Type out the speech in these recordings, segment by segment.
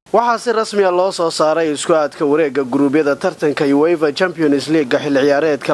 waxaa si rasmiya loo soo saaray isku aadka wareega guruubyada tartanka ueva champions leaga xilli ciyaareedka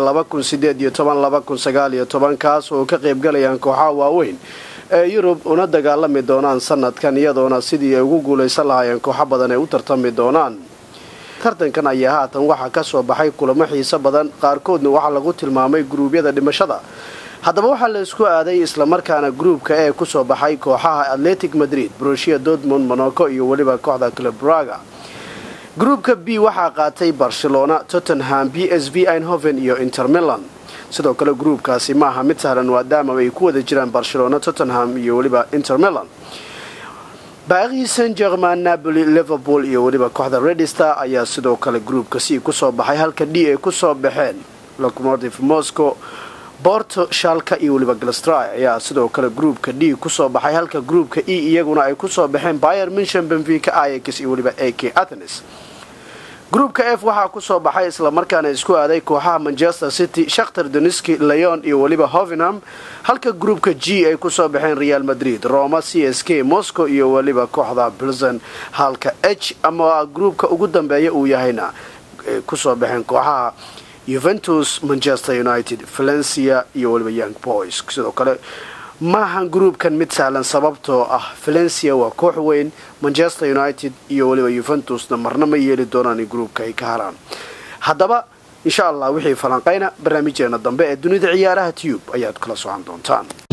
kaas oo ka qaybgalayaan kooxaha waaweyn ee yurub una dagaalami doonaan sanadkan iyadoona sidii ay ugu guulaysan lahaayeen kooxo badan ay u tartami doonaan tartankan ayaa haatan waxaa kasoo baxay kulamo xiiso badan qaarkoodna waxaa lagu tilmaamay guruubyada dhimashada haddaba waxaa la isku aaday islamarkaana gruubka ee kusoo baxay kooxaha atletic madrid brushia dortmund monaco iyo weliba kooxda club braga gruubka b waxaa qaatay barcelona tottenham b s v einhoven iyo inter milan sidoo kale gruubkaasi maaha mid sahlan maadaama ay ku wada jiraan barcelona tottenham iyo weliba inter milan baaqii san german napoli liverpool iyo weliba kooxda redistar ayaa sidoo kale gruubka c kusoo baxay halka d ay kusoo baxeen locomotive moscow borto shalka iyo weliba galstry ayaa sidoo kale gruubka d kusoo baxay halka gruubka e iyaguna ay kusoo baxeen bayer minshan benfica ix iyo weliba a k athenes gruubka f waxaa kusoo baxay islamarkaana isku aaday kooxaha manchester city shakhtar doniski leon iyo weliba hovenham halka gruubka g ay kusoo baxeen real madrid roma c s k moscow iyo weliba kooxda bilson halka h ama gruubka ugu dambeeya uu yahayna kusoo baxeen kooxaha yuventus manchester united valencia iyo weliba young boys sidoo kale maahan gruubkan mid sahlan sababtoo ah valencia waa koox weyn manchester united iyo weliba yuventusna marna ma yeeli doonaan in gruubka ay ka haraan haddaba insha allah wixii falanqayna barnaamijyeena dambe ee dunida ciyaaraha tube ayaad kala socon doontaan